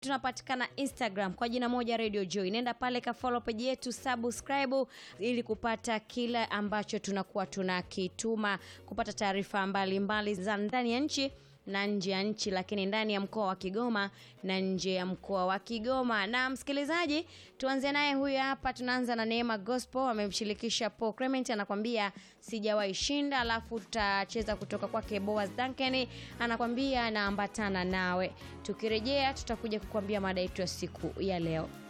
tunapatikana instagram kwa jina moja radio joy nenda pale ka follow page yetu subscribe ili kupata kile ambacho tunakuwa tunakituma kupata taarifa mbalimbali za ndani ya nchi na nje ya nchi lakini ndani ya mkoa wa kigoma na nje ya mkoa wa kigoma na msikilizaji tuanze naye huyu hapa tunaanza na neema gospel amemshirikisha paul clement anakwambia sijawahi shinda alafu tutacheza kutoka kwake boas duncan anakwambia naambatana nawe tukirejea tutakuja kukwambia mada yetu ya siku ya leo